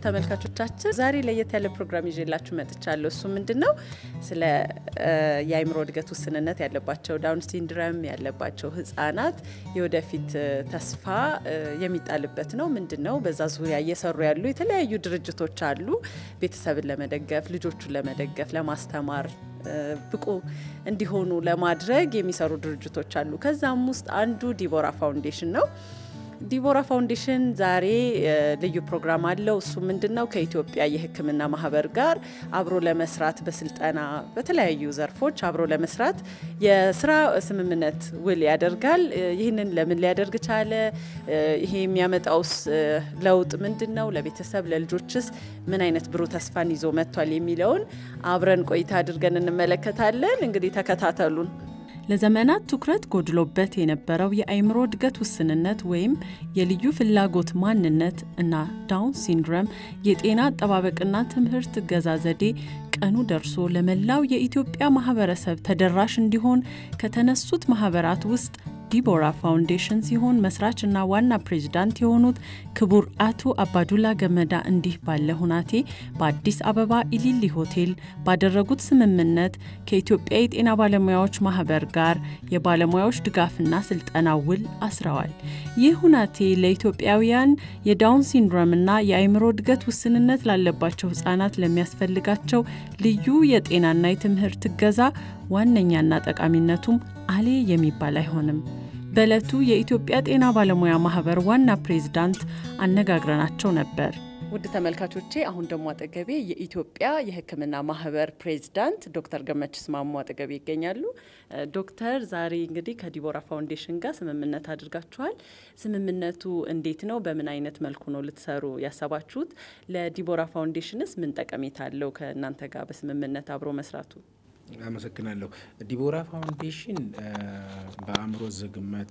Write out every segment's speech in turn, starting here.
ተመልካቾቻችን ዛሬ ለየት ያለ ፕሮግራም ይዤላችሁ መጥቻለሁ። እሱ ምንድን ነው? ስለ የአእምሮ እድገት ውስንነት ያለባቸው ዳውን ሲንድረም ያለባቸው ህጻናት የወደፊት ተስፋ የሚጣልበት ነው። ምንድን ነው? በዛ ዙሪያ እየሰሩ ያሉ የተለያዩ ድርጅቶች አሉ። ቤተሰብን ለመደገፍ ልጆቹን ለመደገፍ ለማስተማር ብቁ እንዲሆኑ ለማድረግ የሚሰሩ ድርጅቶች አሉ። ከዛም ውስጥ አንዱ ዲቦራ ፋውንዴሽን ነው። ዲቦራ ፋውንዴሽን ዛሬ ልዩ ፕሮግራም አለው። እሱ ምንድን ነው? ከኢትዮጵያ የሕክምና ማህበር ጋር አብሮ ለመስራት በስልጠና በተለያዩ ዘርፎች አብሮ ለመስራት የስራ ስምምነት ውል ያደርጋል። ይህንን ለምን ሊያደርግ ቻለ? ይሄ የሚያመጣውስ ለውጥ ምንድን ነው? ለቤተሰብ ለልጆችስ ምን አይነት ብሩህ ተስፋን ይዞ መጥቷል? የሚለውን አብረን ቆይታ አድርገን እንመለከታለን። እንግዲህ ተከታተሉን። ለዘመናት ትኩረት ጎድሎበት የነበረው የአእምሮ እድገት ውስንነት ወይም የልዩ ፍላጎት ማንነት እና ዳውን ሲንድረም የጤና አጠባበቅና ትምህርት እገዛ ዘዴ ቀኑ ደርሶ ለመላው የኢትዮጵያ ማህበረሰብ ተደራሽ እንዲሆን ከተነሱት ማህበራት ውስጥ ዲቦራ ፋውንዴሽን ሲሆን መስራች እና ዋና ፕሬዚዳንት የሆኑት ክቡር አቶ አባዱላ ገመዳ እንዲህ ባለ ሁናቴ በአዲስ አበባ ኢሊሊ ሆቴል ባደረጉት ስምምነት ከኢትዮጵያ የጤና ባለሙያዎች ማህበር ጋር የባለሙያዎች ድጋፍና ስልጠና ውል አስረዋል። ይህ ሁናቴ ለኢትዮጵያውያን የዳውን ሲንድሮምና የአእምሮ እድገት ውስንነት ላለባቸው ህጻናት ለሚያስፈልጋቸው ልዩ የጤናና የትምህርት እገዛ ዋነኛና ጠቃሚነቱም አሌ የሚባል አይሆንም። በዕለቱ የኢትዮጵያ ጤና ባለሙያ ማህበር ዋና ፕሬዝዳንት አነጋግረናቸው ነበር። ውድ ተመልካቾቼ አሁን ደግሞ አጠገቤ የኢትዮጵያ የሕክምና ማህበር ፕሬዚዳንት ዶክተር ገመችስ ማሞ አጠገቤ ይገኛሉ። ዶክተር ዛሬ እንግዲህ ከዲቦራ ፋውንዴሽን ጋር ስምምነት አድርጋችኋል። ስምምነቱ እንዴት ነው? በምን አይነት መልኩ ነው ልትሰሩ ያሰባችሁት? ለዲቦራ ፋውንዴሽንስ ምን ጠቀሜታ አለው ከእናንተ ጋር በስምምነት አብሮ መስራቱ? አመሰግናለሁ። ዲቦራ ፋውንዴሽን በአእምሮ ዝግመት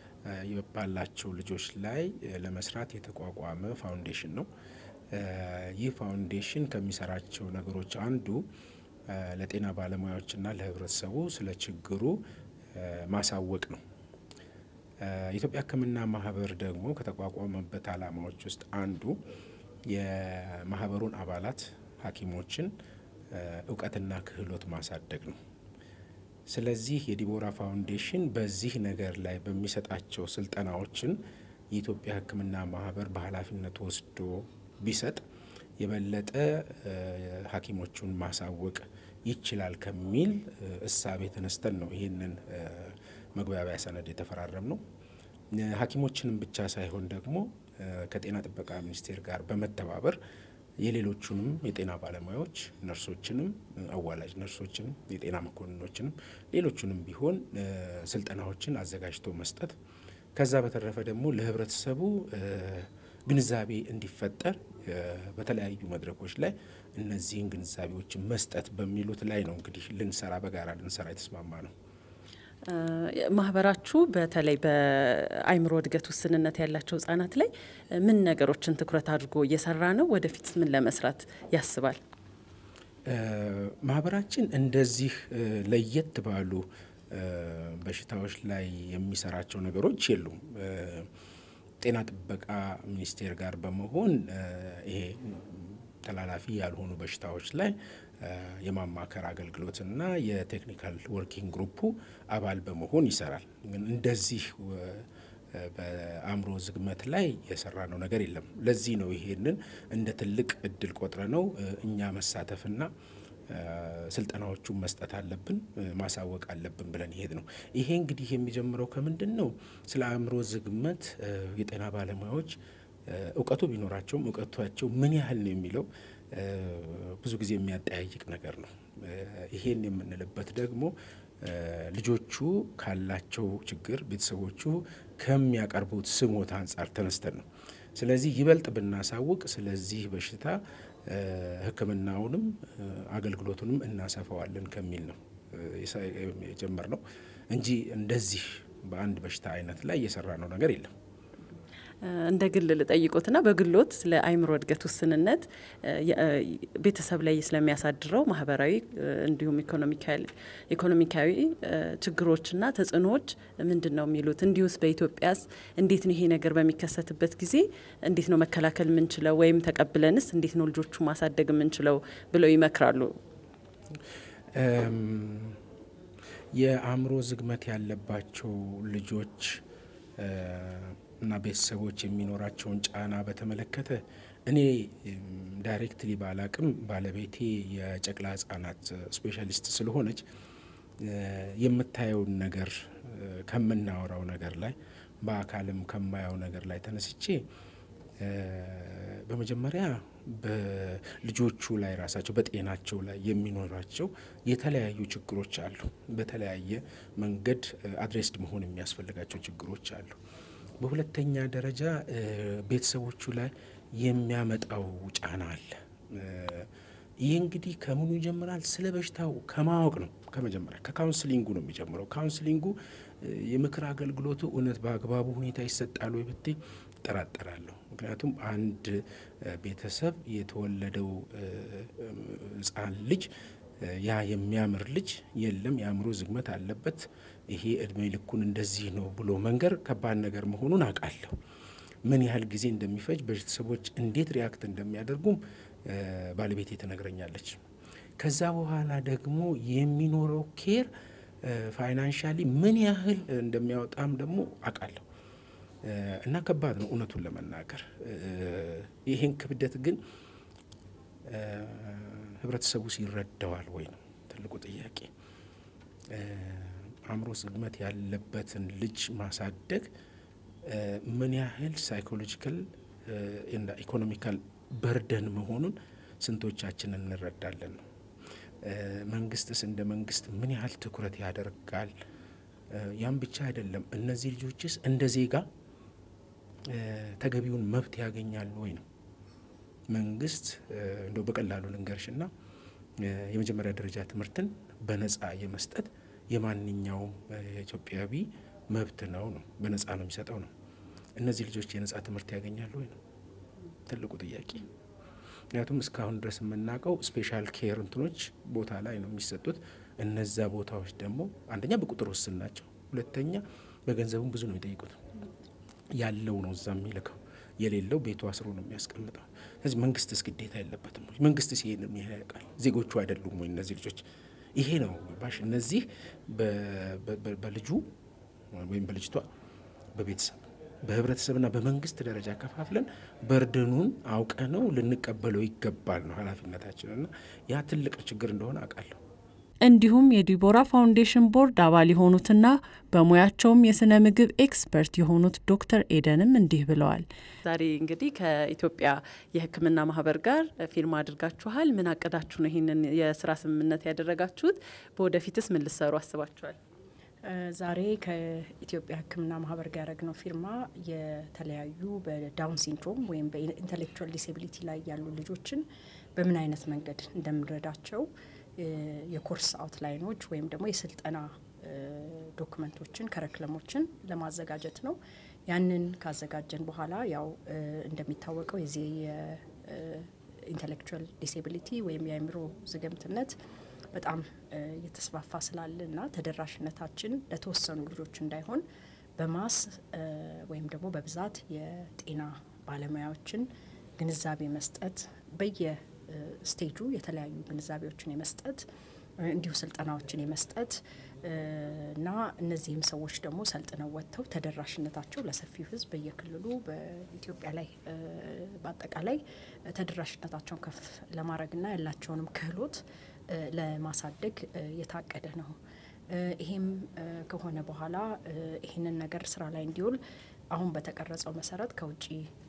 ባላቸው ልጆች ላይ ለመስራት የተቋቋመ ፋውንዴሽን ነው። ይህ ፋውንዴሽን ከሚሰራቸው ነገሮች አንዱ ለጤና ባለሙያዎችና ለህብረተሰቡ ስለ ችግሩ ማሳወቅ ነው። የኢትዮጵያ ሕክምና ማህበር ደግሞ ከተቋቋመበት ዓላማዎች ውስጥ አንዱ የማህበሩን አባላት ሐኪሞችን እውቀትና ክህሎት ማሳደግ ነው። ስለዚህ የዲቦራ ፋውንዴሽን በዚህ ነገር ላይ በሚሰጣቸው ስልጠናዎችን የኢትዮጵያ ሕክምና ማህበር በኃላፊነት ወስዶ ቢሰጥ የበለጠ ሐኪሞቹን ማሳወቅ ይችላል ከሚል እሳቤ ተነስተን ነው ይህንን መግባቢያ ሰነድ የተፈራረም ነው። ሐኪሞችንም ብቻ ሳይሆን ደግሞ ከጤና ጥበቃ ሚኒስቴር ጋር በመተባበር የሌሎቹንም የጤና ባለሙያዎች ነርሶችንም፣ አዋላጅ ነርሶችንም፣ የጤና መኮንኖችንም ሌሎቹንም ቢሆን ስልጠናዎችን አዘጋጅቶ መስጠት ከዛ በተረፈ ደግሞ ለህብረተሰቡ ግንዛቤ እንዲፈጠር በተለያዩ መድረኮች ላይ እነዚህን ግንዛቤዎችን መስጠት በሚሉት ላይ ነው እንግዲህ ልንሰራ በጋራ ልንሰራ የተስማማ ነው። ማህበራችሁ በተለይ በአእምሮ እድገት ውስንነት ያላቸው ህጻናት ላይ ምን ነገሮችን ትኩረት አድርጎ እየሰራ ነው? ወደፊት ምን ለመስራት ያስባል? ማህበራችን እንደዚህ ለየት ባሉ በሽታዎች ላይ የሚሰራቸው ነገሮች የሉም። ጤና ጥበቃ ሚኒስቴር ጋር በመሆን ይሄ ተላላፊ ያልሆኑ በሽታዎች ላይ የማማከር አገልግሎትና የቴክኒካል ወርኪንግ ግሩፑ አባል በመሆን ይሰራል። ግን እንደዚህ በአእምሮ ዝግመት ላይ የሰራ ነው ነገር የለም። ለዚህ ነው ይሄንን እንደ ትልቅ እድል ቆጥረ ነው እኛ መሳተፍና ስልጠናዎቹን መስጠት አለብን ማሳወቅ አለብን ብለን ይሄድ ነው። ይሄ እንግዲህ የሚጀምረው ከምንድን ነው? ስለ አእምሮ ዝግመት የጤና ባለሙያዎች እውቀቱ ቢኖራቸውም እውቀቷቸው ምን ያህል ነው የሚለው ብዙ ጊዜ የሚያጠያይቅ ነገር ነው። ይሄን የምንልበት ደግሞ ልጆቹ ካላቸው ችግር ቤተሰቦቹ ከሚያቀርቡት ስሞት አንጻር ተነስተን ነው። ስለዚህ ይበልጥ ብናሳውቅ ስለዚህ በሽታ ሕክምናውንም አገልግሎቱንም እናሰፋዋለን ከሚል ነው የጀመርነው እንጂ እንደዚህ በአንድ በሽታ አይነት ላይ እየሰራ ነው ነገር የለም። እንደ ግል ልጠይቆትና በግሎት ስለ አእምሮ እድገት ውስንነት ቤተሰብ ላይ ስለሚያሳድረው ማህበራዊ እንዲሁም ኢኮኖሚካዊ ችግሮችና ተጽዕኖዎች ምንድን ነው የሚሉት? እንዲሁስ በኢትዮጵያስ እንዴት ነው ይሄ ነገር በሚከሰትበት ጊዜ እንዴት ነው መከላከል የምንችለው ወይም ተቀብለንስ እንዴት ነው ልጆቹ ማሳደግ የምንችለው ብለው ይመክራሉ? የአእምሮ ዝግመት ያለባቸው ልጆች እና ቤተሰቦች የሚኖራቸውን ጫና በተመለከተ እኔ ዳይሬክትሊ ባላቅም ባለቤቴ የጨቅላ ህጻናት ስፔሻሊስት ስለሆነች የምታየውን ነገር ከምናወራው ነገር ላይ በአካልም ከማየው ነገር ላይ ተነስቼ በመጀመሪያ በልጆቹ ላይ ራሳቸው በጤናቸው ላይ የሚኖራቸው የተለያዩ ችግሮች አሉ። በተለያየ መንገድ አድሬስድ መሆን የሚያስፈልጋቸው ችግሮች አሉ። በሁለተኛ ደረጃ ቤተሰቦቹ ላይ የሚያመጣው ጫና አለ። ይህ እንግዲህ ከምኑ ይጀምራል? ስለ በሽታው ከማወቅ ነው። ከመጀመሪያ ከካውንስሊንጉ ነው የሚጀምረው። ካውንስሊንጉ የምክር አገልግሎቱ እውነት በአግባቡ ሁኔታ ይሰጣል ወይ ብትይ እጠራጠራለሁ። ምክንያቱም አንድ ቤተሰብ የተወለደው ህጻን ልጅ ያ የሚያምር ልጅ የለም የአእምሮ ዝግመት አለበት፣ ይሄ እድሜ ልኩን እንደዚህ ነው ብሎ መንገር ከባድ ነገር መሆኑን አውቃለሁ። ምን ያህል ጊዜ እንደሚፈጅ ቤተሰቦች እንዴት ሪያክት እንደሚያደርጉም ባለቤቴ ትነግረኛለች። ከዛ በኋላ ደግሞ የሚኖረው ኬር ፋይናንሻሊ ምን ያህል እንደሚያወጣም ደግሞ አውቃለሁ። እና ከባድ ነው እውነቱን ለመናገር ይህን ክብደት ግን ህብረተሰቡ ይረዳዋል ወይ ነው ትልቁ ጥያቄ። አእምሮ ዝግመት ያለበትን ልጅ ማሳደግ ምን ያህል ሳይኮሎጂካል እና ኢኮኖሚካል በርደን መሆኑን ስንቶቻችን እንረዳለን ነው። መንግስትስ እንደ መንግስት ምን ያህል ትኩረት ያደርጋል? ያም ብቻ አይደለም። እነዚህ ልጆችስ እንደ ዜጋ ተገቢውን መብት ያገኛሉ ወይ ነው። መንግስት እንደው በቀላሉ ልንገርሽና የመጀመሪያ ደረጃ ትምህርትን በነጻ የመስጠት የማንኛውም ኢትዮጵያዊ መብት ነው ነው በነጻ ነው የሚሰጠው ነው። እነዚህ ልጆች የነጻ ትምህርት ያገኛሉ ወይ ነው ትልቁ ጥያቄ። ምክንያቱም እስካሁን ድረስ የምናውቀው ስፔሻል ኬር እንትኖች ቦታ ላይ ነው የሚሰጡት። እነዛ ቦታዎች ደግሞ አንደኛ በቁጥር ውስን ናቸው፣ ሁለተኛ በገንዘቡም ብዙ ነው የሚጠይቁት። ያለው ነው እዛ የሚልከው የሌለው ቤቱ አስሮ ነው የሚያስቀምጠው። ስለዚህ መንግስትስ ግዴታ የለበትም ወይ? መንግስትስ ይሄን ያውቃል? ዜጎቹ አይደሉም ወይ እነዚህ ልጆች? ይሄ ነው ባሽ እነዚህ በልጁ ወይም በልጅቷ በቤተሰብ በህብረተሰብና በመንግስት ደረጃ ከፋፍለን በርድኑን አውቀ ነው ልንቀበለው ይገባል ነው ኃላፊነታችንና ያ ትልቅ ችግር እንደሆነ አውቃለሁ። እንዲሁም የዲቦራ ፋውንዴሽን ቦርድ አባል የሆኑትና በሙያቸውም የስነ ምግብ ኤክስፐርት የሆኑት ዶክተር ኤደንም እንዲህ ብለዋል። ዛሬ እንግዲህ ከኢትዮጵያ የሕክምና ማህበር ጋር ፊርማ አድርጋችኋል። ምን አቅዳችሁ ነው ይህንን የስራ ስምምነት ያደረጋችሁት? በወደፊትስ ምን ልሰሩ አስባችኋል? ዛሬ ከኢትዮጵያ ሕክምና ማህበር ጋር ያደረግነው ፊርማ የተለያዩ በዳውን ሲንድሮም ወይም በኢንቴሌክቹዋል ዲስኤቢሊቲ ላይ ያሉ ልጆችን በምን አይነት መንገድ እንደምንረዳቸው የኮርስ አውትላይኖች ወይም ደግሞ የስልጠና ዶክመንቶችን ከረክለሞችን ለማዘጋጀት ነው። ያንን ካዘጋጀን በኋላ ያው እንደሚታወቀው የዚህ የኢንቴሌክቹዋል ዲስኤቢሊቲ ወይም የአእምሮ ዝገምትነት በጣም እየተስፋፋ ስላለ እና ተደራሽነታችን ለተወሰኑ ልጆች እንዳይሆን በማስ ወይም ደግሞ በብዛት የጤና ባለሙያዎችን ግንዛቤ መስጠት በየ ስቴጁ የተለያዩ ግንዛቤዎችን የመስጠት እንዲሁ ስልጠናዎችን የመስጠት እና እነዚህም ሰዎች ደግሞ ሰልጥነው ወጥተው ተደራሽነታቸው ለሰፊው ሕዝብ በየክልሉ በኢትዮጵያ ላይ በአጠቃላይ ተደራሽነታቸውን ከፍ ለማድረግና ያላቸውንም ክህሎት ለማሳደግ የታቀደ ነው። ይሄም ከሆነ በኋላ ይህንን ነገር ስራ ላይ እንዲውል አሁን በተቀረጸው መሰረት ከውጭ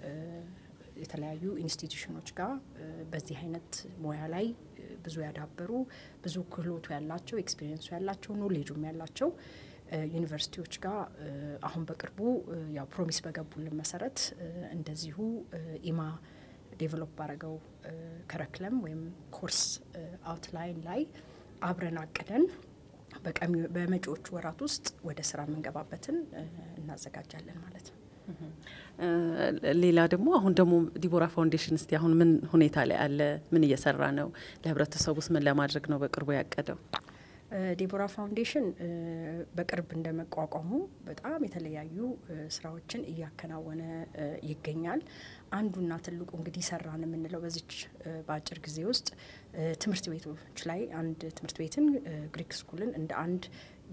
የተለያዩ ኢንስቲትዩሽኖች ጋር በዚህ አይነት ሙያ ላይ ብዙ ያዳበሩ ብዙ ክህሎቱ ያላቸው ኤክስፒሪየንሱ ያላቸው ኖሌጁም ያላቸው ዩኒቨርሲቲዎች ጋር አሁን በቅርቡ ያው ፕሮሚስ በገቡልን መሰረት እንደዚሁ ኢማ ዴቨሎፕ ባረገው ከረክለም ወይም ኮርስ አውትላይን ላይ አብረን አቅደን በመጪዎቹ ወራት ውስጥ ወደ ስራ የምንገባበትን እናዘጋጃለን ማለት ነው። ሌላ ደግሞ አሁን ደግሞ ዲቦራ ፋውንዴሽን እስቲ አሁን ምን ሁኔታ ላይ አለ? ምን እየሰራ ነው? ለህብረተሰቡ ውስጥ ምን ለማድረግ ነው በቅርቡ ያቀደው? ዲቦራ ፋውንዴሽን በቅርብ እንደመቋቋሙ በጣም የተለያዩ ስራዎችን እያከናወነ ይገኛል። አንዱና ትልቁ እንግዲህ ሰራን የምንለው በዚች በአጭር ጊዜ ውስጥ ትምህርት ቤቶች ላይ አንድ ትምህርት ቤትን ግሪክ ስኩልን እንደ አንድ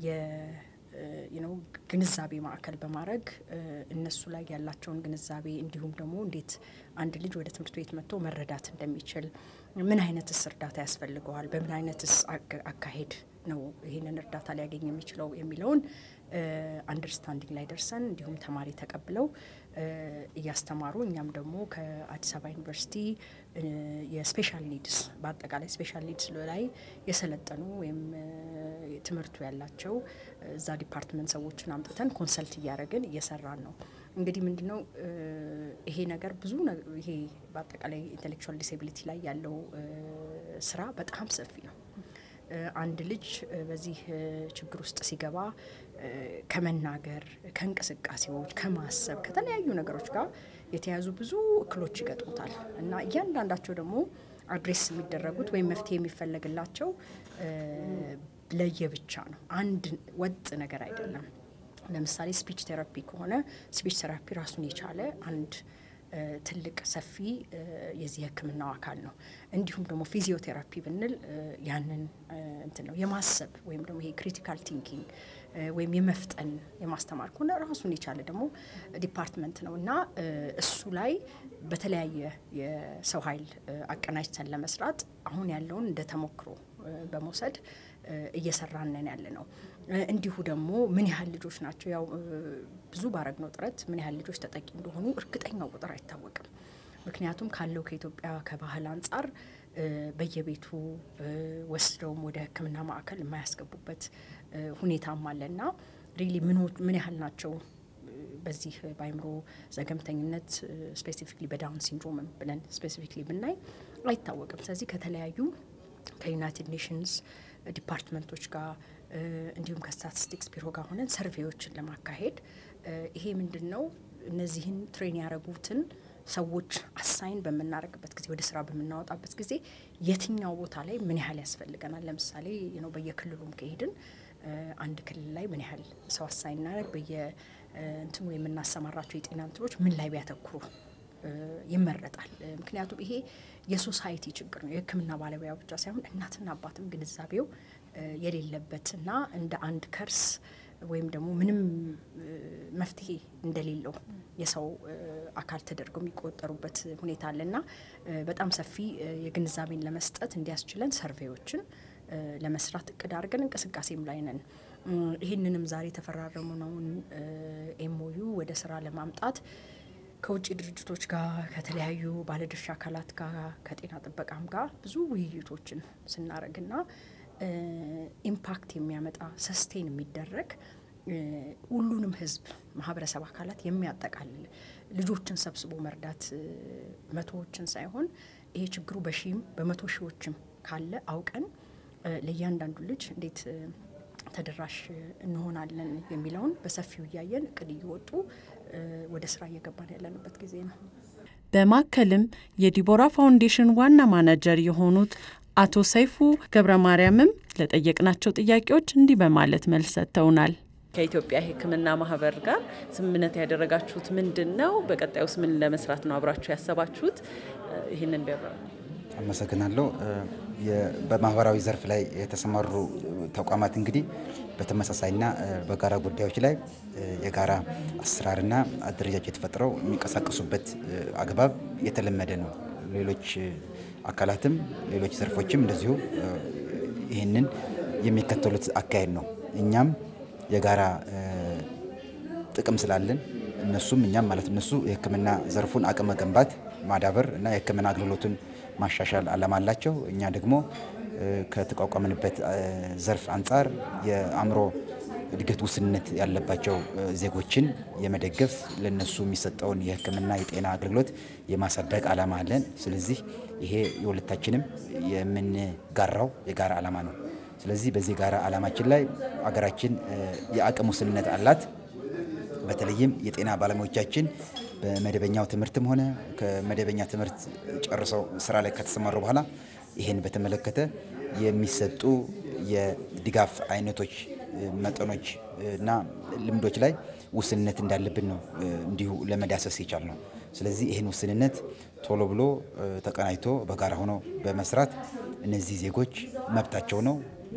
ነው ግንዛቤ ማዕከል በማድረግ እነሱ ላይ ያላቸውን ግንዛቤ እንዲሁም ደግሞ እንዴት አንድ ልጅ ወደ ትምህርት ቤት መጥቶ መረዳት እንደሚችል ምን አይነትስ እርዳታ ያስፈልገዋል፣ በምን አይነትስ አካሄድ ነው ይህንን እርዳታ ሊያገኝ የሚችለው የሚለውን አንደርስታንዲንግ ላይ ደርሰን እንዲሁም ተማሪ ተቀብለው እያስተማሩ እኛም ደግሞ ከአዲስ አበባ ዩኒቨርሲቲ የስፔሻል ኒድስ በአጠቃላይ ስፔሻል ኒድስ ላይ የሰለጠኑ ወይም ትምህርቱ ያላቸው እዛ ዲፓርትመንት ሰዎችን አምጥተን ኮንሰልት እያደረግን እየሰራን ነው። እንግዲህ ምንድነው ይሄ ነገር ብዙ ይሄ በአጠቃላይ ኢንቴሌክቹዋል ዲሴቢሊቲ ላይ ያለው ስራ በጣም ሰፊ ነው። አንድ ልጅ በዚህ ችግር ውስጥ ሲገባ ከመናገር፣ ከእንቅስቃሴዎች፣ ከማሰብ ከተለያዩ ነገሮች ጋር የተያዙ ብዙ እክሎች ይገጥሙታል እና እያንዳንዳቸው ደግሞ አድሬስ የሚደረጉት ወይም መፍትሄ የሚፈለግላቸው ለየብቻ ነው። አንድ ወጥ ነገር አይደለም። ለምሳሌ ስፒች ቴራፒ ከሆነ ስፒች ቴራፒ ራሱን የቻለ አንድ ትልቅ ሰፊ የዚህ ሕክምናው አካል ነው። እንዲሁም ደግሞ ፊዚዮቴራፒ ብንል ያንን እንትን ነው የማሰብ ወይም ደግሞ ይሄ ክሪቲካል ቲንኪንግ ወይም የመፍጠን የማስተማር ከሆነ ራሱን የቻለ ደግሞ ዲፓርትመንት ነው እና እሱ ላይ በተለያየ የሰው ኃይል አቀናጅተን ለመስራት አሁን ያለውን እንደ ተሞክሮ በመውሰድ እየሰራንን ያለ ነው። እንዲሁ ደግሞ ምን ያህል ልጆች ናቸው ያው ብዙ ባረግነው ጥረት ምን ያህል ልጆች ተጠቂ እንደሆኑ እርግጠኛው ቁጥር አይታወቅም። ምክንያቱም ካለው ከኢትዮጵያ ከባህል አንጻር በየቤቱ ወስደውም ወደ ሕክምና ማዕከል የማያስገቡበት ሁኔታም አለና ሪሊ ምን ያህል ናቸው በዚህ በአይምሮ ዘገምተኝነት ስፔሲፊክሊ በዳውን ሲንድሮምም ብለን ስፔሲፊክሊ ብናይ አይታወቅም። ስለዚህ ከተለያዩ ከዩናይትድ ኔሽንስ ዲፓርትመንቶች ጋር እንዲሁም ከስታቲስቲክስ ቢሮ ጋር ሆነን ሰርቬዎችን ለማካሄድ ይሄ ምንድን ነው እነዚህን ትሬን ያደረጉትን ሰዎች አሳይን በምናደርግበት ጊዜ ወደ ስራ በምናወጣበት ጊዜ የትኛው ቦታ ላይ ምን ያህል ያስፈልገናል። ለምሳሌ ነው በየክልሉም ከሄድን አንድ ክልል ላይ ምን ያህል ሰው አሳይን እናደርግ በየ እንትኑ የምናሰማራቸው የጤና እንትኖች ምን ላይ ቢያተኩሩ ይመረጣል። ምክንያቱም ይሄ የሶሳይቲ ችግር ነው። የሕክምና ባለሙያ ብቻ ሳይሆን እናትና አባትም ግንዛቤው የሌለበትና እንደ አንድ ከርስ ወይም ደግሞ ምንም መፍትሄ እንደሌለው የሰው አካል ተደርገው የሚቆጠሩበት ሁኔታ አለና በጣም ሰፊ የግንዛቤን ለመስጠት እንዲያስችለን ሰርቬዎችን ለመስራት እቅድ አድርገን እንቅስቃሴም ላይ ነን። ይህንንም ዛሬ የተፈራረሙነውን ኤምኦዩ ወደ ስራ ለማምጣት ከውጭ ድርጅቶች ጋር ከተለያዩ ባለድርሻ አካላት ጋር ከጤና ጥበቃም ጋር ብዙ ውይይቶችን ስናደርግና ኢምፓክት የሚያመጣ ሰስቴን የሚደረግ ሁሉንም ህዝብ ማህበረሰብ አካላት የሚያጠቃልል ልጆችን ሰብስቦ መርዳት መቶዎችን ሳይሆን ይሄ ችግሩ በሺህም በመቶ ሺዎችም ካለ አውቀን ለእያንዳንዱ ልጅ እንዴት ተደራሽ እንሆናለን የሚለውን በሰፊው እያየን እቅድ እየወጡ ወደ ስራ እየገባን ያለንበት ጊዜ ነው። በማከልም የዲቦራ ፋውንዴሽን ዋና ማናጀር የሆኑት አቶ ሰይፉ ገብረ ማርያምም ለጠየቅናቸው ጥያቄዎች እንዲህ በማለት መልስ ሰጥተውናል። ከኢትዮጵያ ሕክምና ማህበር ጋር ስምምነት ያደረጋችሁት ምንድን ነው? በቀጣዩስ ምን ለመስራት ነው አብራችሁ ያሰባችሁት? ይህንን ቢያብራሩ። አመሰግናለሁ። በማህበራዊ ዘርፍ ላይ የተሰማሩ ተቋማት እንግዲህ በተመሳሳይና በጋራ ጉዳዮች ላይ የጋራ አሰራርና አደረጃጀት ፈጥረው የሚንቀሳቀሱበት አግባብ የተለመደ ነው። ሌሎች አካላትም ሌሎች ዘርፎችም እንደዚሁ ይህንን የሚከተሉት አካሄድ ነው። እኛም የጋራ ጥቅም ስላለን እነሱም እኛም ማለት እነሱ የህክምና ዘርፉን አቅም መገንባት ማዳበር እና የህክምና አገልግሎቱን ማሻሻል አላማ አላቸው። እኛ ደግሞ ከተቋቋምንበት ዘርፍ አንጻር የአእምሮ እድገት ውስንነት ያለባቸው ዜጎችን የመደገፍ ለነሱ የሚሰጠውን የህክምና የጤና አገልግሎት የማሳደግ አላማ አለን። ስለዚህ ይሄ የሁለታችንም የምንጋራው የጋራ አላማ ነው። ስለዚህ በዚህ ጋራ አላማችን ላይ አገራችን የአቅም ውስንነት አላት። በተለይም የጤና ባለሙያዎቻችን በመደበኛው ትምህርትም ሆነ ከመደበኛ ትምህርት ጨርሰው ስራ ላይ ከተሰማሩ በኋላ ይህን በተመለከተ የሚሰጡ የድጋፍ አይነቶች፣ መጠኖች እና ልምዶች ላይ ውስንነት እንዳለብን ነው እንዲሁ ለመዳሰስ የቻል ነው። ስለዚህ ይህን ውስንነት ቶሎ ብሎ ተቀናጅቶ በጋራ ሆኖ በመስራት እነዚህ ዜጎች መብታቸው ነው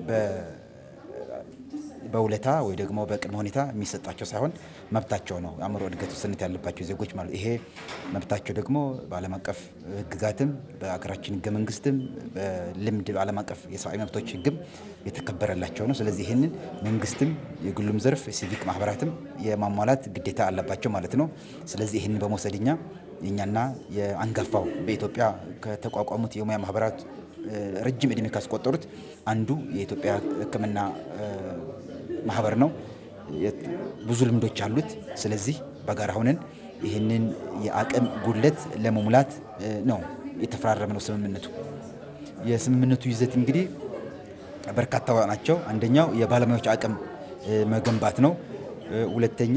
በውለታ ወይ ደግሞ በቅድመ ሁኔታ የሚሰጣቸው ሳይሆን መብታቸው ነው። አእምሮ እድገት ውስንነት ያለባቸው ዜጎች ማለት ይሄ መብታቸው ደግሞ በዓለም አቀፍ ሕግጋትም በሀገራችን ሕገ መንግስትም በልምድ በዓለም አቀፍ የሰብአዊ መብቶች ሕግም የተከበረላቸው ነው። ስለዚህ ይህንን መንግስትም የግሉም ዘርፍ ሲቪክ ማህበራትም የማሟላት ግዴታ አለባቸው ማለት ነው። ስለዚህ ይህንን በመውሰድ እኛ የእኛና የአንጋፋው በኢትዮጵያ ከተቋቋሙት የሙያ ማህበራት ረጅም እድሜ ካስቆጠሩት አንዱ የኢትዮጵያ ሕክምና ማህበር ነው። ብዙ ልምዶች አሉት። ስለዚህ በጋራ ሆነን ይህንን የአቅም ጉድለት ለመሙላት ነው የተፈራረምነው ስምምነቱ። የስምምነቱ ይዘት እንግዲህ በርካታ ናቸው። አንደኛው የባለሙያዎች አቅም መገንባት ነው። ሁለተኛ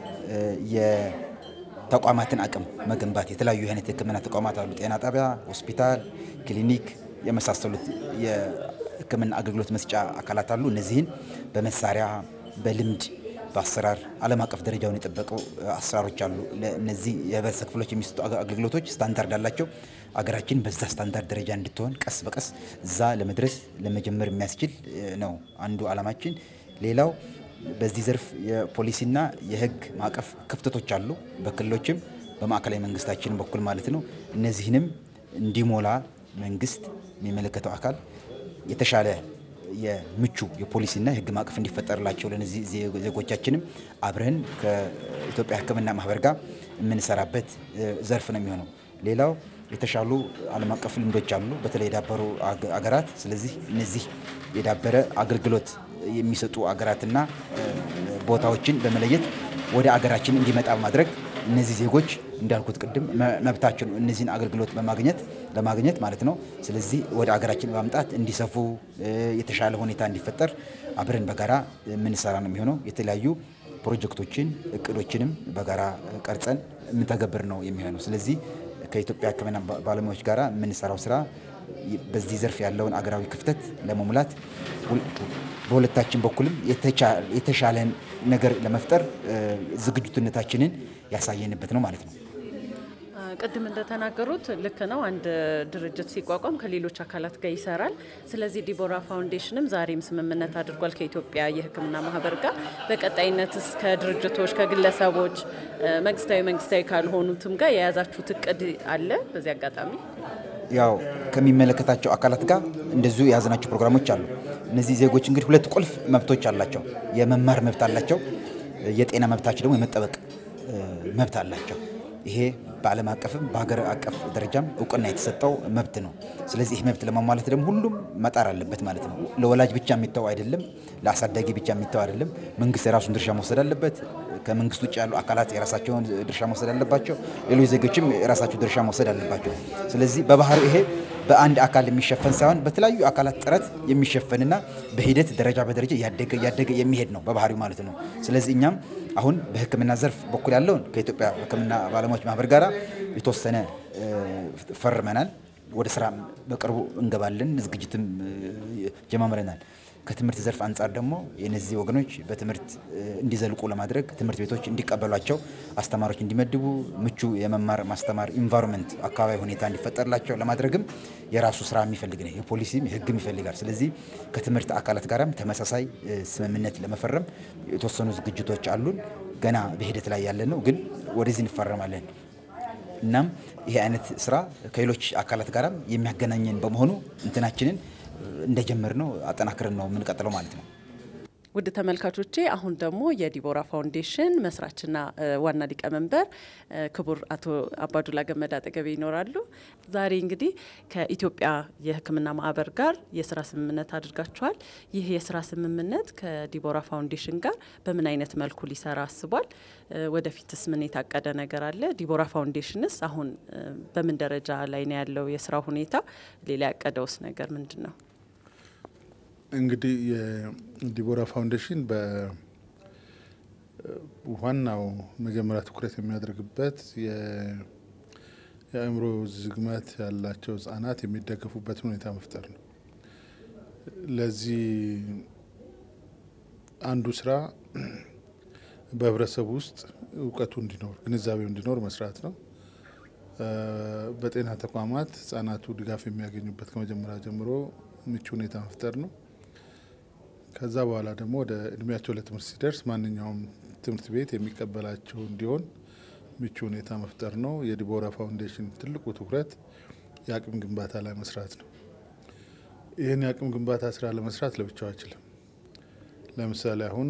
የተቋማትን አቅም መገንባት የተለያዩ አይነት የህክምና ተቋማት አሉ። ጤና ጣቢያ፣ ሆስፒታል፣ ክሊኒክ የመሳሰሉት የህክምና አገልግሎት መስጫ አካላት አሉ። እነዚህን በመሳሪያ በልምድ በአሰራር ዓለም አቀፍ ደረጃውን የጠበቁ አሰራሮች አሉ። ለእነዚህ የህብረተሰብ ክፍሎች የሚሰጡ አገልግሎቶች ስታንዳርድ አላቸው። አገራችን በዛ ስታንዳርድ ደረጃ እንድትሆን ቀስ በቀስ እዛ ለመድረስ ለመጀመር የሚያስችል ነው አንዱ ዓላማችን። ሌላው በዚህ ዘርፍ የፖሊሲና የህግ ማዕቀፍ ክፍተቶች አሉ፣ በክልሎችም በማዕከላዊ መንግስታችን በኩል ማለት ነው። እነዚህንም እንዲሞላ መንግስት የሚመለከተው አካል የተሻለ የምቹ የፖሊሲና የህግ ማዕቀፍ እንዲፈጠርላቸው ለነዚህ ዜጎቻችንም አብረን ከኢትዮጵያ ሕክምና ማህበር ጋር የምንሰራበት ዘርፍ ነው የሚሆነው። ሌላው የተሻሉ ዓለም አቀፍ ልምዶች አሉ፣ በተለይ የዳበሩ አገራት። ስለዚህ እነዚህ የዳበረ አገልግሎት የሚሰጡ አገራትና ቦታዎችን በመለየት ወደ አገራችን እንዲመጣ በማድረግ እነዚህ ዜጎች እንዳልኩት ቅድም መብታቸው ነው እነዚህን አገልግሎት በማግኘት ለማግኘት ማለት ነው። ስለዚህ ወደ አገራችን በማምጣት እንዲሰፉ የተሻለ ሁኔታ እንዲፈጠር አብረን በጋራ የምንሰራ ነው የሚሆነው። የተለያዩ ፕሮጀክቶችን እቅዶችንም በጋራ ቀርጸን የምንተገብር ነው የሚሆነው። ስለዚህ ከኢትዮጵያ ሕክምና ባለሙያዎች ጋራ የምንሰራው ስራ በዚህ ዘርፍ ያለውን አገራዊ ክፍተት ለመሙላት በሁለታችን በኩልም የተሻለን ነገር ለመፍጠር ዝግጁነታችንን ያሳየንበት ነው ማለት ነው። ቅድም እንደተናገሩት ልክ ነው። አንድ ድርጅት ሲቋቋም ከሌሎች አካላት ጋር ይሰራል። ስለዚህ ዲቦራ ፋውንዴሽንም ዛሬም ስምምነት አድርጓል ከኢትዮጵያ የሕክምና ማህበር ጋር። በቀጣይነትስ ከድርጅቶች ከግለሰቦች፣ መንግስታዊ መንግስታዊ ካልሆኑትም ጋር የያዛችሁት እቅድ አለ? በዚህ አጋጣሚ ያው ከሚመለከታቸው አካላት ጋር እንደዚሁ የያዝናቸው ፕሮግራሞች አሉ። እነዚህ ዜጎች እንግዲህ ሁለት ቁልፍ መብቶች አላቸው። የመማር መብት አላቸው። የጤና መብታቸው ደግሞ የመጠበቅ መብት አላቸው። ይሄ በዓለም አቀፍም በሀገር አቀፍ ደረጃም እውቅና የተሰጠው መብት ነው። ስለዚህ ይህ መብት ለማሟላት ደግሞ ሁሉም መጣር አለበት ማለት ነው። ለወላጅ ብቻ የሚተው አይደለም፣ ለአሳዳጊ ብቻ የሚተው አይደለም። መንግስት የራሱን ድርሻ መውሰድ አለበት። ከመንግስት ውጭ ያሉ አካላት የራሳቸውን ድርሻ መውሰድ አለባቸው። ሌሎች ዜጎችም የራሳቸው ድርሻ መውሰድ አለባቸው። ስለዚህ በባህሪው ይሄ በአንድ አካል የሚሸፈን ሳይሆን በተለያዩ አካላት ጥረት የሚሸፈንና በሂደት ደረጃ በደረጃ እያደገ እያደገ የሚሄድ ነው በባህሪው ማለት ነው። ስለዚህ እኛም አሁን በሕክምና ዘርፍ በኩል ያለውን ከኢትዮጵያ ሕክምና ባለሙያዎች ማህበር ጋር የተወሰነ ፈርመናል። ወደ ስራ በቅርቡ እንገባለን። ዝግጅትም ጀማምረናል። ከትምህርት ዘርፍ አንጻር ደግሞ የነዚህ ወገኖች በትምህርት እንዲዘልቁ ለማድረግ ትምህርት ቤቶች እንዲቀበሏቸው፣ አስተማሪዎች እንዲመድቡ፣ ምቹ የመማር ማስተማር ኢንቫይሮንመንት አካባቢ ሁኔታ እንዲፈጠርላቸው ለማድረግም የራሱ ስራ የሚፈልግ ነው። የፖሊሲም የህግም ይፈልጋል። ስለዚህ ከትምህርት አካላት ጋርም ተመሳሳይ ስምምነት ለመፈረም የተወሰኑ ዝግጅቶች አሉን። ገና በሂደት ላይ ያለን ነው፣ ግን ወደዚህ እንፈረማለን። እናም ይሄ አይነት ስራ ከሌሎች አካላት ጋርም የሚያገናኘን በመሆኑ እንትናችንን እንደጀመር ነው አጠናክረን ነው የምንቀጥለው ማለት ነው። ውድ ተመልካቾቼ አሁን ደግሞ የዲቦራ ፋውንዴሽን መስራችና ዋና ሊቀመንበር ክቡር አቶ አባዱላ ገመዳ አጠገቤ ይኖራሉ። ዛሬ እንግዲህ ከኢትዮጵያ የሕክምና ማህበር ጋር የስራ ስምምነት አድርጋችኋል። ይህ የስራ ስምምነት ከዲቦራ ፋውንዴሽን ጋር በምን አይነት መልኩ ሊሰራ አስቧል? ወደፊትስ ምን የታቀደ ነገር አለ? ዲቦራ ፋውንዴሽንስ አሁን በምን ደረጃ ላይ ነው ያለው የስራ ሁኔታ? ሌላ ያቀደውስ ነገር ምንድን ነው? እንግዲህ የዲቦራ ፋውንዴሽን ዋናው መጀመሪያ ትኩረት የሚያደርግበት የአእምሮ ዝግመት ያላቸው ህጻናት የሚደገፉበትን ሁኔታ መፍጠር ነው። ለዚህ አንዱ ስራ በህብረተሰቡ ውስጥ እውቀቱ እንዲኖር ግንዛቤው እንዲኖር መስራት ነው። በጤና ተቋማት ህጻናቱ ድጋፍ የሚያገኙበት ከመጀመሪያ ጀምሮ ምቹ ሁኔታ መፍጠር ነው። ከዛ በኋላ ደግሞ ወደ እድሜያቸው ለትምህርት ሲደርስ ማንኛውም ትምህርት ቤት የሚቀበላቸው እንዲሆን ምቹ ሁኔታ መፍጠር ነው። የዲቦራ ፋውንዴሽን ትልቁ ትኩረት የአቅም ግንባታ ላይ መስራት ነው። ይህን የአቅም ግንባታ ስራ ለመስራት ለብቻው አይችልም። ለምሳሌ አሁን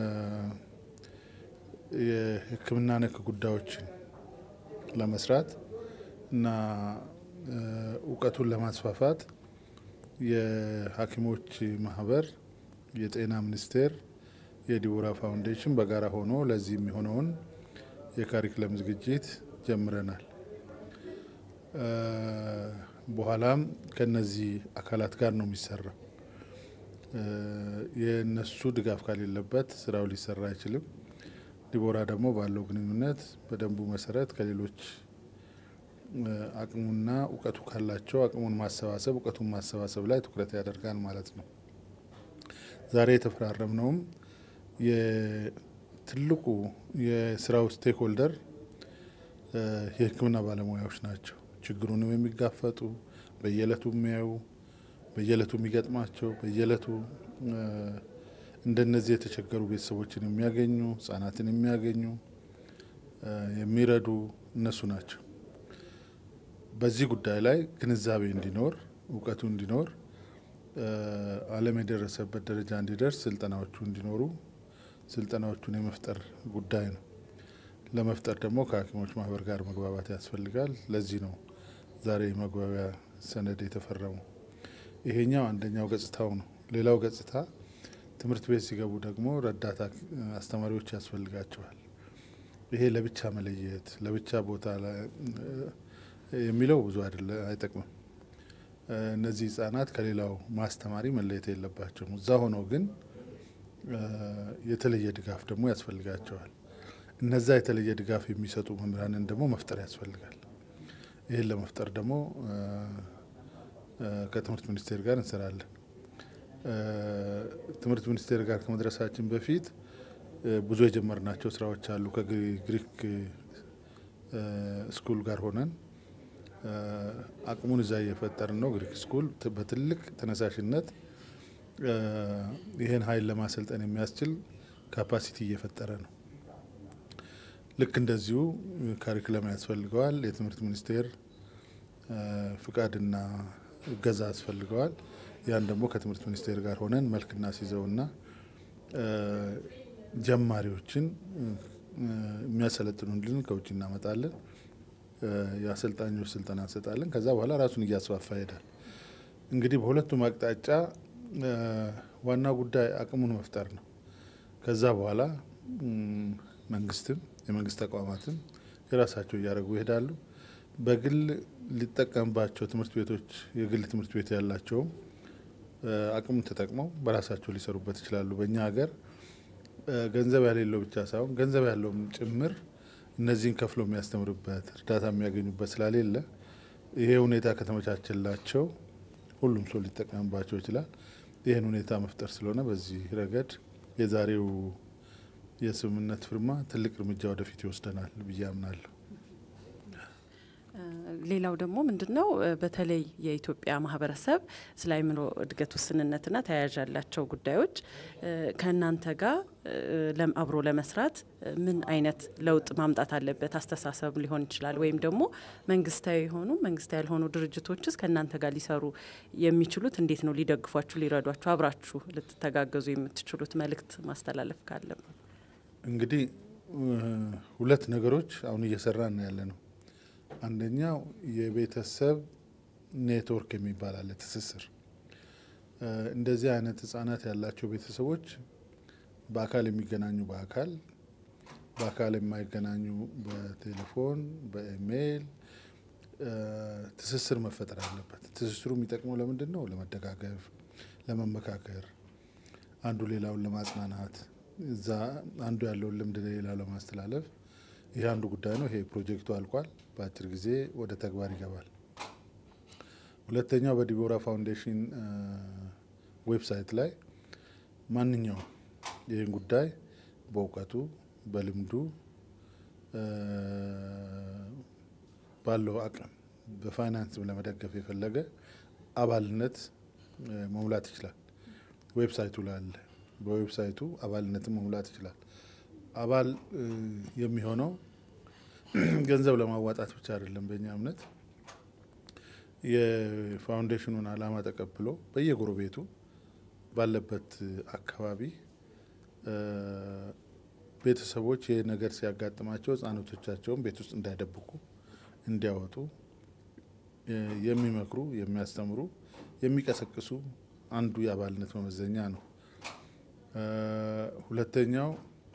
የሕክምና ነክ ጉዳዮችን ለመስራት እና እውቀቱን ለማስፋፋት የሐኪሞች ማህበር፣ የጤና ሚኒስቴር፣ የዲቦራ ፋውንዴሽን በጋራ ሆኖ ለዚህ የሚሆነውን የካሪክለም ዝግጅት ጀምረናል። በኋላም ከነዚህ አካላት ጋር ነው የሚሰራው። የእነሱ ድጋፍ ከሌለበት ስራው ሊሰራ አይችልም። ዲቦራ ደግሞ ባለው ግንኙነት በደንቡ መሰረት ከሌሎች አቅሙና እውቀቱ ካላቸው አቅሙን ማሰባሰብ እውቀቱን ማሰባሰብ ላይ ትኩረት ያደርጋል ማለት ነው። ዛሬ የተፈራረምነውም የትልቁ የስራው ስቴክ ሆልደር የህክምና ባለሙያዎች ናቸው። ችግሩንም የሚጋፈጡ በየዕለቱ የሚያዩ በየዕለቱ የሚገጥማቸው በየዕለቱ እንደነዚህ የተቸገሩ ቤተሰቦችን የሚያገኙ ህጻናትን የሚያገኙ የሚረዱ እነሱ ናቸው። በዚህ ጉዳይ ላይ ግንዛቤ እንዲኖር እውቀቱ እንዲኖር ዓለም የደረሰበት ደረጃ እንዲደርስ ስልጠናዎቹ እንዲኖሩ ስልጠናዎቹን የመፍጠር ጉዳይ ነው። ለመፍጠር ደግሞ ከሐኪሞች ማህበር ጋር መግባባት ያስፈልጋል። ለዚህ ነው ዛሬ መግባቢያ ሰነድ የተፈረመው። ይሄኛው አንደኛው ገጽታው ነው። ሌላው ገጽታ ትምህርት ቤት ሲገቡ ደግሞ ረዳት አስተማሪዎች ያስፈልጋቸዋል። ይሄ ለብቻ መለየት ለብቻ ቦታ የሚለው ብዙ አይደለ አይጠቅምም። እነዚህ ህጻናት ከሌላው ማስተማሪ መለየት የለባቸውም። እዛ ሆነው ግን የተለየ ድጋፍ ደግሞ ያስፈልጋቸዋል። እነዛ የተለየ ድጋፍ የሚሰጡ መምህራንን ደግሞ መፍጠር ያስፈልጋል። ይህን ለመፍጠር ደግሞ ከትምህርት ሚኒስቴር ጋር እንሰራለን። ትምህርት ሚኒስቴር ጋር ከመድረሳችን በፊት ብዙ የጀመርናቸው ስራዎች አሉ። ከግሪክ ስኩል ጋር ሆነን አቅሙን እዛ እየፈጠርን ነው። ግሪክ ስኩል በትልቅ ተነሳሽነት ይህን ኃይል ለማሰልጠን የሚያስችል ካፓሲቲ እየፈጠረ ነው። ልክ እንደዚሁ ካሪክለም ያስፈልገዋል። የትምህርት ሚኒስቴር ፍቃድና እገዛ ያስፈልገዋል። ያን ደግሞ ከትምህርት ሚኒስቴር ጋር ሆነን መልክ እናስይዘውና ጀማሪዎችን የሚያሰለጥኑልን ከውጭ እናመጣለን። የአሰልጣኞች ስልጠና እንሰጣለን። ከዛ በኋላ ራሱን እያስፋፋ ይሄዳል። እንግዲህ በሁለቱም አቅጣጫ ዋና ጉዳይ አቅሙን መፍጠር ነው። ከዛ በኋላ መንግስትም የመንግስት ተቋማትም የራሳቸው እያደረጉ ይሄዳሉ። በግል ሊጠቀምባቸው ትምህርት ቤቶች የግል ትምህርት ቤት ያላቸውም አቅሙን ተጠቅመው በራሳቸው ሊሰሩበት ይችላሉ። በእኛ ሀገር ገንዘብ ያሌለው ብቻ ሳይሆን ገንዘብ ያለውም ጭምር እነዚህን ከፍሎ የሚያስተምርበት እርዳታ የሚያገኙበት ስላሌለ ይሄ ሁኔታ ከተመቻቸላቸው ሁሉም ሰው ሊጠቀምባቸው ይችላል። ይህን ሁኔታ መፍጠር ስለሆነ በዚህ ረገድ የዛሬው የስምምነት ፊርማ ትልቅ እርምጃ ወደፊት ይወስደናል ብዬ አምናለሁ። ሌላው ደግሞ ምንድን ነው በተለይ የኢትዮጵያ ማህበረሰብ ስለ አእምሮ እድገት ውስንነትና ተያያዥ ያላቸው ጉዳዮች ከእናንተ ጋር አብሮ ለመስራት ምን አይነት ለውጥ ማምጣት አለበት? አስተሳሰብ ሊሆን ይችላል፣ ወይም ደግሞ መንግስታዊ የሆኑ መንግስታዊ ያልሆኑ ድርጅቶችስ ከእናንተ ጋር ሊሰሩ የሚችሉት እንዴት ነው? ሊደግፏችሁ፣ ሊረዷችሁ፣ አብራችሁ ልትተጋገዙ የምትችሉት መልእክት ማስተላለፍ ካለበት እንግዲህ ሁለት ነገሮች አሁን እየሰራን ያለ ነው። አንደኛው የቤተሰብ ኔትወርክ የሚባል አለ፣ ትስስር። እንደዚህ አይነት ህጻናት ያላቸው ቤተሰቦች በአካል የሚገናኙ በአካል በአካል የማይገናኙ በቴሌፎን በኢሜይል ትስስር መፈጠር አለበት። ትስስሩ የሚጠቅመው ለምንድን ነው? ለመደጋገፍ፣ ለመመካከር፣ አንዱ ሌላውን ለማጽናናት እዛ አንዱ ያለውን ልምድ ለሌላው ለማስተላለፍ ይህ አንዱ ጉዳይ ነው። ይሄ ፕሮጀክቱ አልቋል። በአጭር ጊዜ ወደ ተግባር ይገባል። ሁለተኛው በዲቦራ ፋውንዴሽን ዌብሳይት ላይ ማንኛውም ይህን ጉዳይ በእውቀቱ በልምዱ ባለው አቅም በፋይናንስም ለመደገፍ የፈለገ አባልነት መሙላት ይችላል። ዌብሳይቱ ላይ አለ። በዌብሳይቱ አባልነትን መሙላት ይችላል። አባል የሚሆነው ገንዘብ ለማዋጣት ብቻ አይደለም። በእኛ እምነት የፋውንዴሽኑን ዓላማ ተቀብሎ በየጎረቤቱ ባለበት አካባቢ ቤተሰቦች ይህ ነገር ሲያጋጥማቸው ሕጻናቶቻቸውን ቤት ውስጥ እንዳይደብቁ እንዲያወጡ የሚመክሩ፣ የሚያስተምሩ፣ የሚቀሰቅሱ አንዱ የአባልነት መመዘኛ ነው። ሁለተኛው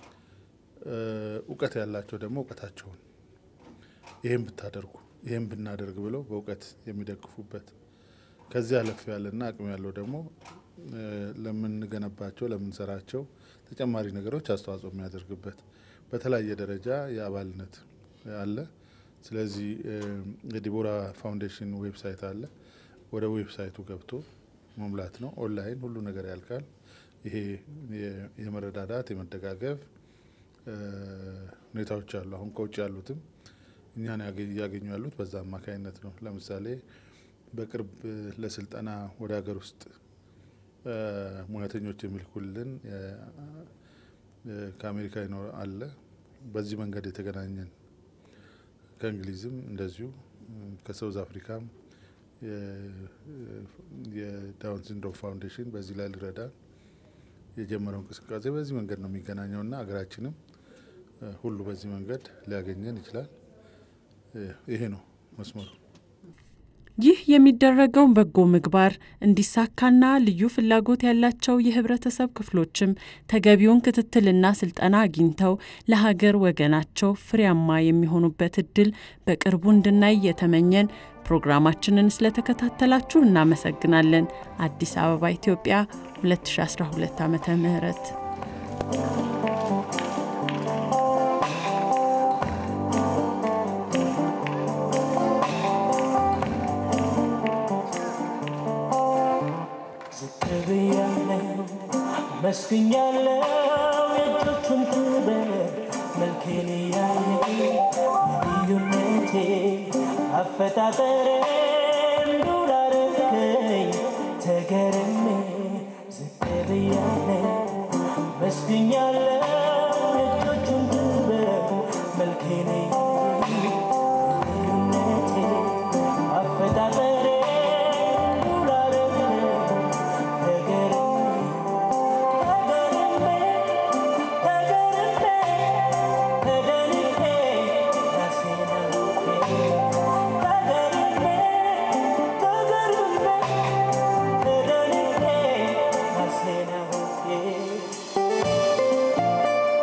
እውቀት ያላቸው ደግሞ እውቀታቸውን ይህም ብታደርጉ ይህም ብናደርግ ብለው በእውቀት የሚደግፉበት ከዚህ አለፍ ያለና አቅም ያለው ደግሞ ለምንገነባቸው ለምንሰራቸው ተጨማሪ ነገሮች አስተዋጽኦ የሚያደርግበት በተለያየ ደረጃ የአባልነት አለ። ስለዚህ የዲቦራ ፋውንዴሽን ዌብሳይት አለ። ወደ ዌብሳይቱ ገብቶ መሙላት ነው። ኦንላይን ሁሉ ነገር ያልቃል። ይሄ የመረዳዳት የመደጋገፍ ሁኔታዎች አሉ። አሁን ከውጭ ያሉትም እኛን እያገኙ ያሉት በዛ አማካኝነት ነው። ለምሳሌ በቅርብ ለስልጠና ወደ ሀገር ውስጥ ሙያተኞች የሚልኩልን ከአሜሪካ ይኖር አለ። በዚህ መንገድ የተገናኘን ከእንግሊዝም እንደዚሁ ከሳውዝ አፍሪካም የዳውን ሲንድሮም ፋውንዴሽን በዚህ ላይ ሊረዳን የጀመረው እንቅስቃሴ በዚህ መንገድ ነው የሚገናኘውና ሀገራችንም ሁሉ በዚህ መንገድ ሊያገኘን ይችላል። ይሄ ነው መስመሩ። ይህ የሚደረገው በጎ ምግባር እንዲሳካና ልዩ ፍላጎት ያላቸው የህብረተሰብ ክፍሎችም ተገቢውን ክትትልና ስልጠና አግኝተው ለሀገር ወገናቸው ፍሬያማ የሚሆኑበት እድል በቅርቡ እንድናይ የተመኘን ፕሮግራማችንን ስለተከታተላችሁ እናመሰግናለን። አዲስ አበባ ኢትዮጵያ 2012 ዓመተ ምህረት መስግኛለው የእጆቹን ክብር መልኬን ያየ ልዩነቴ አፈጣጠሬ እንዱላረከኝ ተገርሜ ዝቅ ብያለው መስግኛለው የእጆቹን ክብር መልኬን ያየ ልዩነቴ አፈጣጠሬ እንዱላረከኝ ተገርሜ Yeah.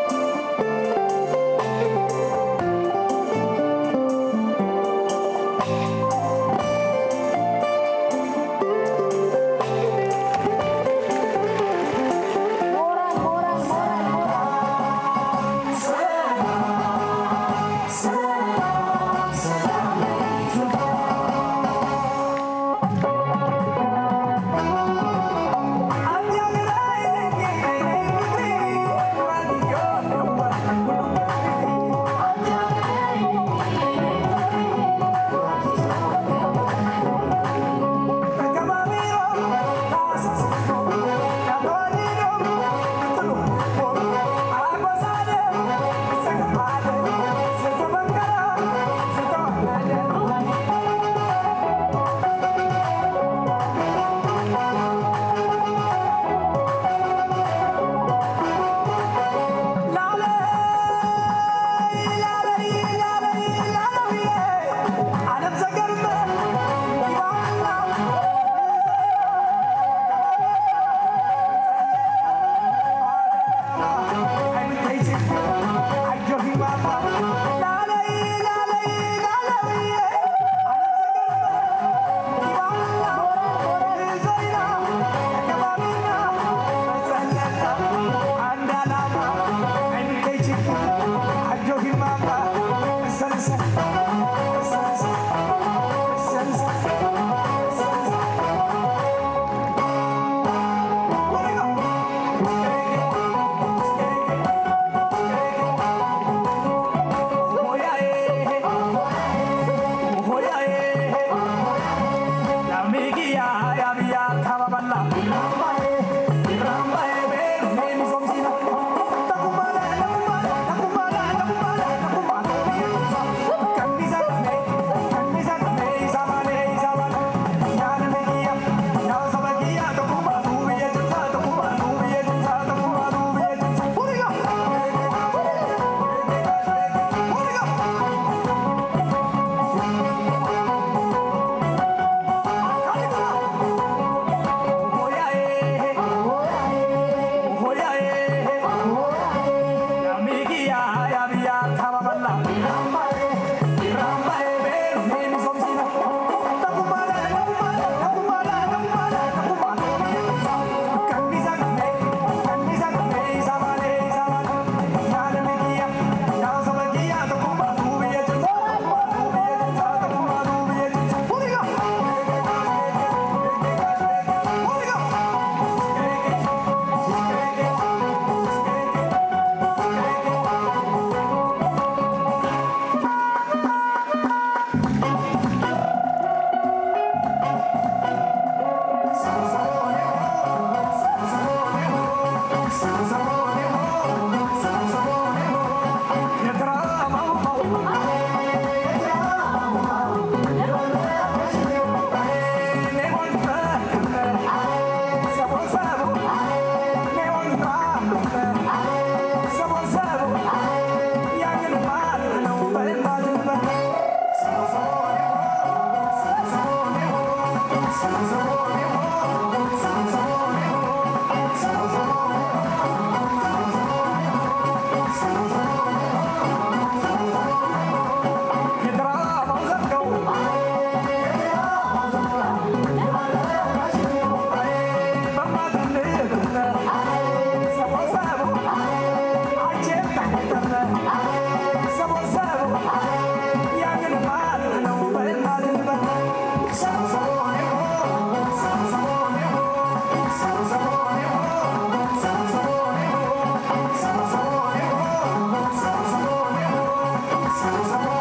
Thank you.